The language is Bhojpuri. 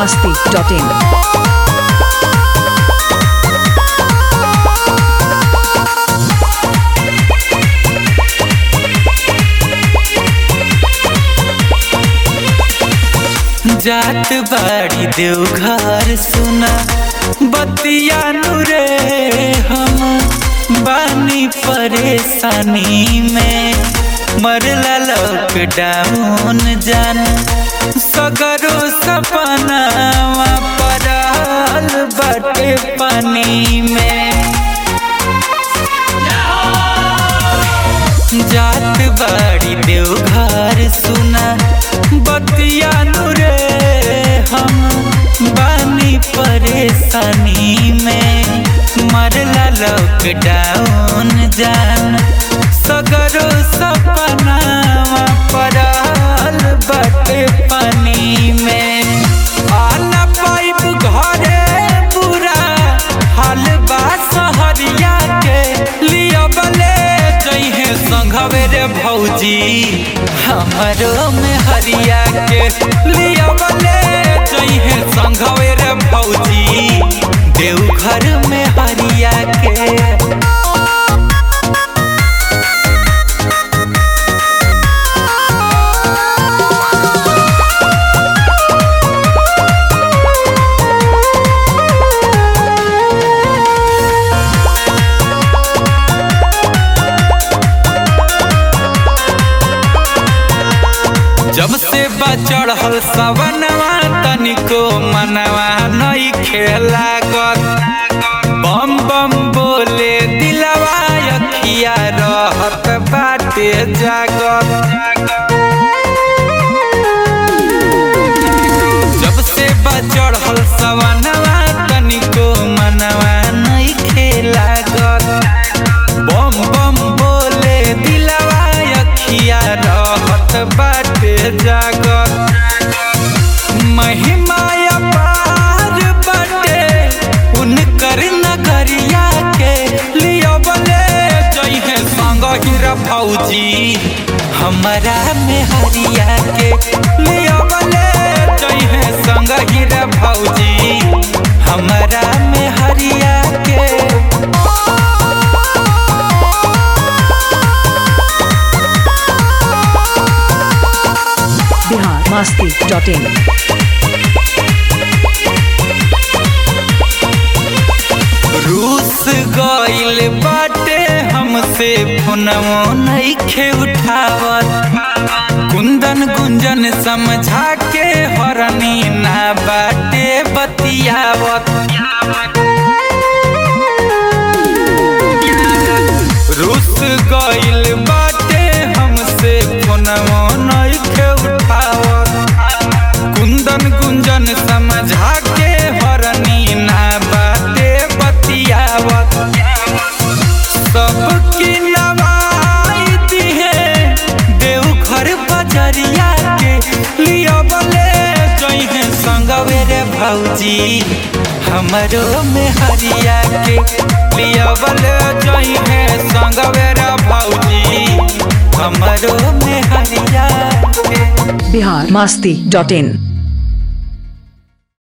masti.in. जात बाड़ी देवघर सुना बतिया नुरे हम बानी परेशानी में मरला लॉकडाउन जान सगरो सपना पड़ल बाटे पानी में जात बाड़ी देवघर सुना बतिया नुरे हम बानी परेशानी में मरला लॉकडाउन जान सगरो सपना पड़ल बाटे पानी में आना पाइप घरे पूरा हाल बा सहरिया के लिया बले जइहे संघवे रे भौजी हमरो में हरिया के लिया बले जइहे संघवे रे भौजी देवघर में हरिया के जब से बचढ़ल सवनवा तनिको मनवा नई खेला बम बम बोले दिलवा अखिया रहत बाटे जागत जब से बचढ़ल सवनवा तनिको मनवा नई खेला बम बम बोले दिलवा अखिया रहत बाटे जागत महिमा अपार बाटे उनकर नगरिया के लियो बले जइहे संग हीरा फौजी हमरा में हरिया के लियो बले जइहे संग हीरा फौजी हमरा में हरिया के Bihar masti.in. रूस गइल बाटे हमसे फोनवो नइखे उठावत कुंदन गुंजन समझा के हरनी ना बाटे बतियावत रूस गइल बाटे हमसे फोनवो नइखे उठावत कुंदन गुंजन समझा के हरनी ना बाटे बतियावत सबकी नवाई दिहे देवघर बजरिया के लिया बले जइहे संगवे रे भौजी हमरो में हरिया के लिया बले जइहे संगवे रे भौजी हमरो में हरिया के Bihar masti.in.